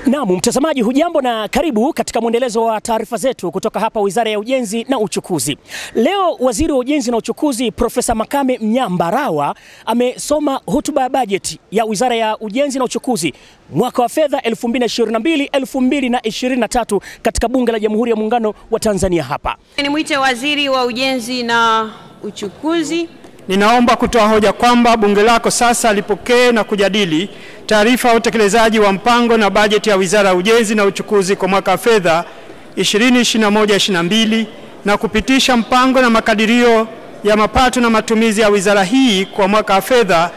Naam, mtazamaji hujambo na karibu katika mwendelezo wa taarifa zetu kutoka hapa Wizara ya Ujenzi na Uchukuzi. Leo Waziri wa Ujenzi na Uchukuzi Profesa Makame Mnyambarawa amesoma hotuba ya bajeti ya Wizara ya Ujenzi na Uchukuzi mwaka wa fedha 2022-2023 katika Bunge la Jamhuri ya Muungano wa Tanzania hapa. Nimwite Waziri wa Ujenzi na Uchukuzi. Ninaomba kutoa hoja kwamba bunge lako sasa lipokee na kujadili taarifa ya utekelezaji wa mpango na bajeti ya Wizara ya Ujenzi na Uchukuzi kwa mwaka wa fedha 2021-2022 na kupitisha mpango na makadirio ya mapato na matumizi ya wizara hii kwa mwaka wa fedha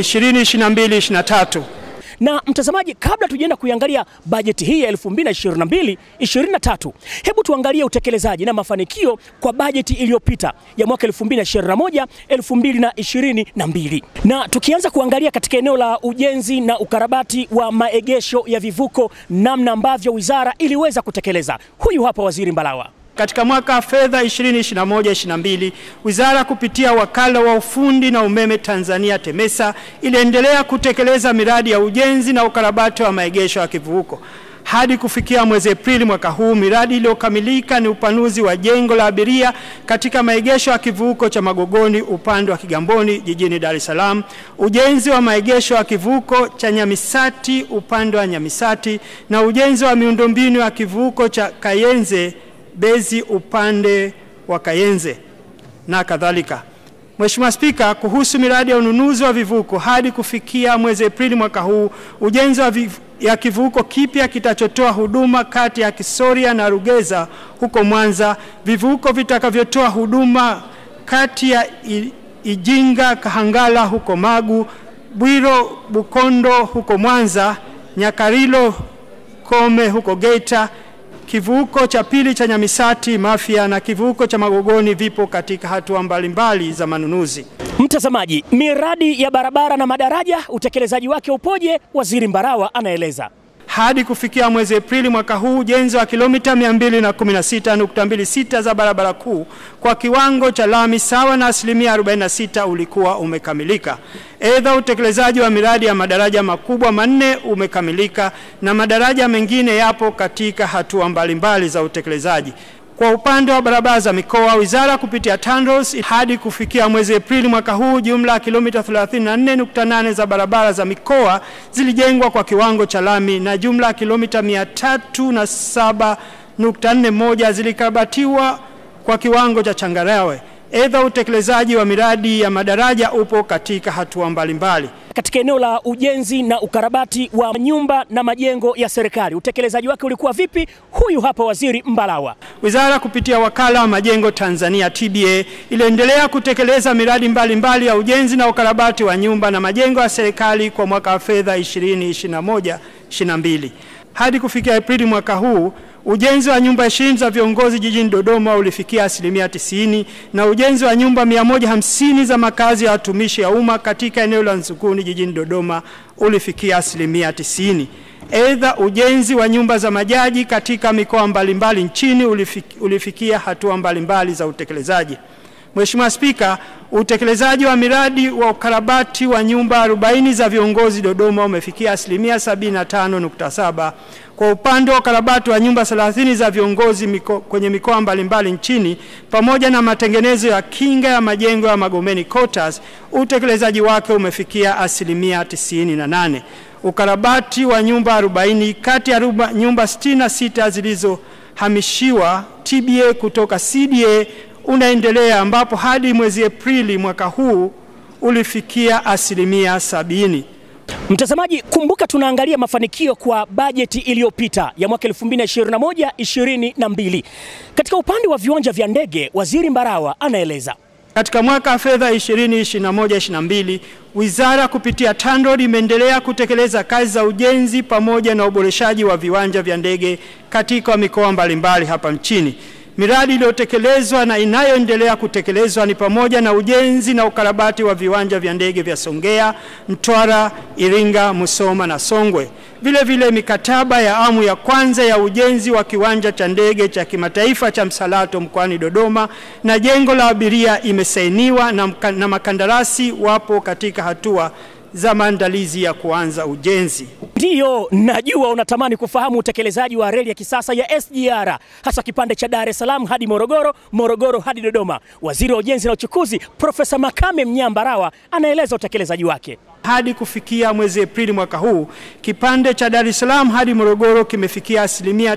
2022-2023. Na mtazamaji, kabla tujaenda kuiangalia bajeti hii ya 2022 23, hebu tuangalie utekelezaji na mafanikio kwa bajeti iliyopita ya mwaka 2021 2022. Na tukianza kuangalia katika eneo la ujenzi na ukarabati wa maegesho ya vivuko, namna ambavyo wizara iliweza kutekeleza, huyu hapa Waziri Mbalawa. Katika mwaka wa fedha 2021-2022 wizara kupitia wakala wa ufundi na umeme Tanzania TEMESA iliendelea kutekeleza miradi ya ujenzi na ukarabati wa maegesho ya kivuko. Hadi kufikia mwezi Aprili mwaka huu, miradi iliyokamilika ni upanuzi wa jengo la abiria katika maegesho ya kivuko cha Magogoni upande wa Kigamboni jijini Dar es Salaam, ujenzi wa maegesho ya kivuko cha Nyamisati upande wa Nyamisati na ujenzi wa miundombinu ya kivuko cha Kayenze Bezi upande wa Kayenze na kadhalika. Mheshimiwa Spika, kuhusu miradi ya ununuzi wa vivuko hadi kufikia mwezi Aprili mwaka huu, ujenzi wa viv ya kivuko kipya kitachotoa huduma kati ya Kisoria na Rugeza huko Mwanza, vivuko vitakavyotoa huduma kati ya Ijinga Kahangala huko Magu, Bwiro Bukondo huko Mwanza, Nyakarilo Kome huko Geita, kivuko cha pili cha Nyamisati Mafia na kivuko cha Magogoni vipo katika hatua mbalimbali za manunuzi. Mtazamaji, miradi ya barabara na madaraja utekelezaji wake upoje? Waziri Mbarawa anaeleza. Hadi kufikia mwezi Aprili mwaka huu ujenzi wa kilomita 216.26 za barabara kuu kwa kiwango cha lami sawa na asilimia 46 ulikuwa umekamilika. Aidha, utekelezaji wa miradi ya madaraja makubwa manne umekamilika na madaraja mengine yapo katika hatua mbalimbali za utekelezaji. Kwa upande wa barabara za mikoa, wizara kupitia TANROADS hadi kufikia mwezi Aprili mwaka huu, jumla ya kilomita 34.8 za barabara za mikoa zilijengwa kwa kiwango cha lami na jumla ya kilomita 307.41 zilikarabatiwa kwa kiwango cha changarawe. Aidha, utekelezaji wa miradi ya madaraja upo katika hatua mbalimbali. Katika eneo la ujenzi na ukarabati wa nyumba na majengo ya serikali utekelezaji wake ulikuwa vipi? Huyu hapa Waziri Mbalawa. Wizara kupitia wakala wa majengo Tanzania TBA iliendelea kutekeleza miradi mbalimbali mbali ya ujenzi na ukarabati wa nyumba na majengo ya serikali kwa mwaka wa fedha 2021-2022 hadi kufikia Aprili mwaka huu ujenzi wa nyumba ishirini za viongozi jijini Dodoma ulifikia asilimia tisini na ujenzi wa nyumba 150 za makazi ya watumishi ya umma katika eneo la Nzuguni jijini Dodoma ulifikia asilimia tisini. Aidha, ujenzi wa nyumba za majaji katika mikoa mbalimbali nchini ulifikia, ulifikia hatua mbalimbali za utekelezaji. Mheshimiwa Spika, utekelezaji wa miradi wa ukarabati wa nyumba 40 za viongozi Dodoma umefikia asilimia 75.7. Kwa upande wa ukarabati wa nyumba 30 za viongozi miko, kwenye mikoa mbalimbali nchini pamoja na matengenezo ya kinga ya majengo ya Magomeni Quarters, utekelezaji wake umefikia asilimia 98. Ukarabati wa nyumba 40 kati ya nyumba 66 zilizohamishiwa TBA kutoka CDA unaendelea ambapo hadi mwezi Aprili mwaka huu ulifikia asilimia sabini. Mtazamaji, kumbuka tunaangalia mafanikio kwa bajeti iliyopita ya mwaka 2021 22. Katika upande wa viwanja vya ndege, Waziri Mbarawa anaeleza. Katika mwaka wa fedha 2021-2022 wizara kupitia TANROADS imeendelea kutekeleza kazi za ujenzi pamoja na uboreshaji wa viwanja vya ndege katika mikoa mbalimbali hapa nchini. Miradi iliyotekelezwa na inayoendelea kutekelezwa ni pamoja na ujenzi na ukarabati wa viwanja vya ndege vya Songea, Mtwara, Iringa, Musoma na Songwe. Vile vile mikataba ya awamu ya kwanza ya ujenzi wa kiwanja cha ndege cha kimataifa cha Msalato mkoani Dodoma na jengo la abiria imesainiwa na, na makandarasi wapo katika hatua za maandalizi ya kuanza ujenzi. Ndiyo, najua unatamani kufahamu utekelezaji wa reli ya kisasa ya SGR hasa kipande cha Dar es Salaam hadi Morogoro, Morogoro hadi Dodoma. Waziri wa Ujenzi na Uchukuzi Profesa Makame Mnyambarawa anaeleza utekelezaji wake. Hadi kufikia mwezi Aprili mwaka huu, kipande cha Dar es Salaam hadi Morogoro kimefikia asilimia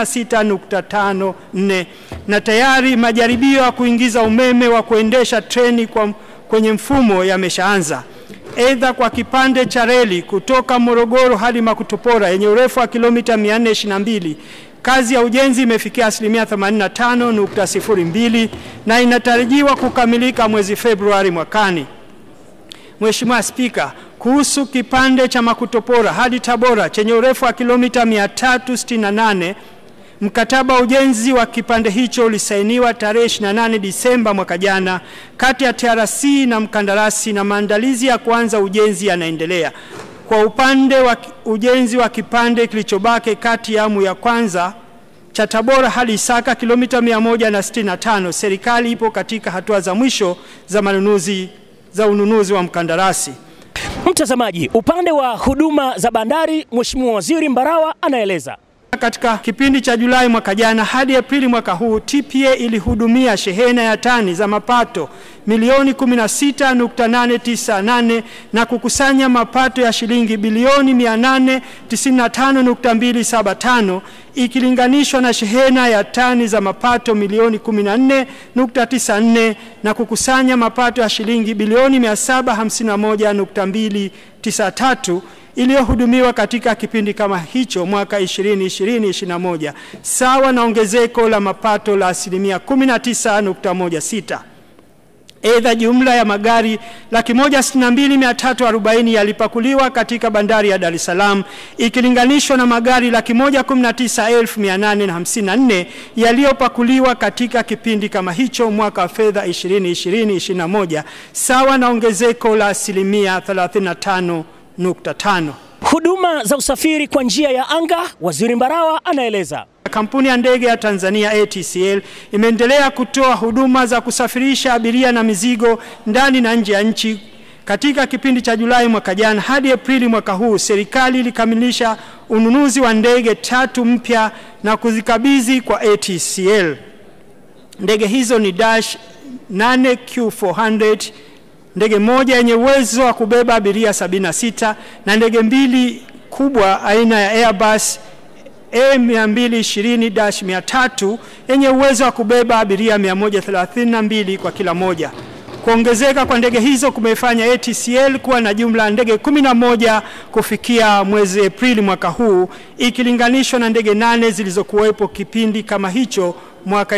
96.54 na tayari majaribio ya kuingiza umeme wa kuendesha treni kwa kwenye mfumo yameshaanza. Aidha, kwa kipande cha reli kutoka Morogoro hadi Makutopora yenye urefu wa kilomita 422 kazi ya ujenzi imefikia asilimia 85.02 na inatarajiwa kukamilika mwezi Februari mwakani. Mheshimiwa Spika, kuhusu kipande cha Makutopora hadi Tabora chenye urefu wa kilomita 368 Mkataba wa ujenzi wa kipande hicho ulisainiwa tarehe 28 Disemba mwaka jana kati ya TRC na mkandarasi na maandalizi ya kuanza ujenzi yanaendelea. Kwa upande wa ujenzi wa kipande kilichobaki kati ya awamu ya kwanza cha Tabora hadi Isaka kilomita 165, serikali ipo katika hatua za mwisho za manunuzi za ununuzi wa mkandarasi. Mtazamaji, upande wa huduma za bandari, Mheshimiwa Waziri Mbarawa anaeleza. Katika kipindi cha Julai mwaka jana hadi Aprili mwaka huu, TPA ilihudumia shehena ya tani za mapato milioni 16.898 na kukusanya mapato ya shilingi bilioni 895.275 ikilinganishwa na shehena ya tani za mapato milioni 14.94 na kukusanya mapato ya shilingi bilioni 751.293 iliyohudumiwa katika kipindi kama hicho mwaka 2020-2021 sawa na ongezeko la mapato la asilimia 19.16. Aidha, jumla ya magari laki moja sitini na mbili mia tatu arobaini yalipakuliwa katika bandari ya Dar es Salaam ikilinganishwa na magari laki moja kumi na tisa elfu mia nane na hamsini na nne yaliyopakuliwa katika kipindi kama hicho mwaka wa fedha 2020-2021 sawa na ongezeko la asilimia 35.5. Huduma za usafiri kwa njia ya anga, Waziri Mbarawa anaeleza. Kampuni ya ndege ya Tanzania ATCL imeendelea kutoa huduma za kusafirisha abiria na mizigo ndani na nje ya nchi. Katika kipindi cha Julai mwaka jana hadi Aprili mwaka huu, serikali ilikamilisha ununuzi wa ndege tatu mpya na kuzikabidhi kwa ATCL. Ndege hizo ni Dash 8Q400, ndege moja yenye uwezo wa kubeba abiria 76 na ndege mbili kubwa aina ya Airbus A220-300 yenye uwezo wa kubeba abiria 132 kwa kila moja. Kuongezeka kwa ndege hizo kumefanya ATCL kuwa na jumla ya ndege 11 kufikia mwezi Aprili mwaka huu ikilinganishwa na ndege nane zilizokuwepo kipindi kama hicho mwaka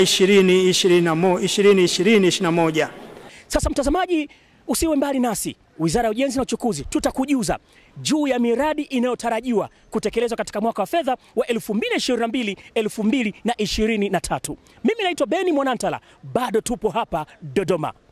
2020-2021. Sasa mtazamaji, usiwe mbali nasi. Wizara ya Ujenzi na Uchukuzi tutakujuza juu ya miradi inayotarajiwa kutekelezwa katika mwaka wa fedha wa 2022 2023. Mimi naitwa Beni Mwanantala, bado tupo hapa Dodoma.